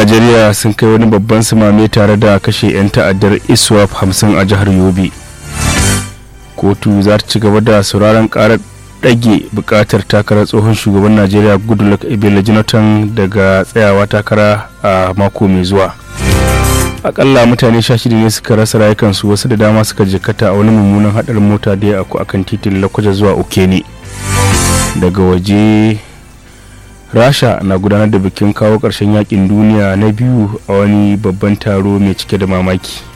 najeriya sun kai wani babban sumame tare da kashe 'yan ta'addar iswap 50 a jihar yobe kotu za ta ci gaba da sauraron karar ɗage buƙatar takarar tsohon shugaban najeriya goodluck ebele jonathan daga tsayawa takara a mako mai zuwa akalla mutane sha shida ne suka rasa rayukansu wasu da dama suka jikata a wani mummunan haɗarin mota da ya aku akan titin lakwaja zuwa okene daga waje rasha na gudanar da bikin kawo ƙarshen yakin duniya na biyu a wani babban taro mai cike da mamaki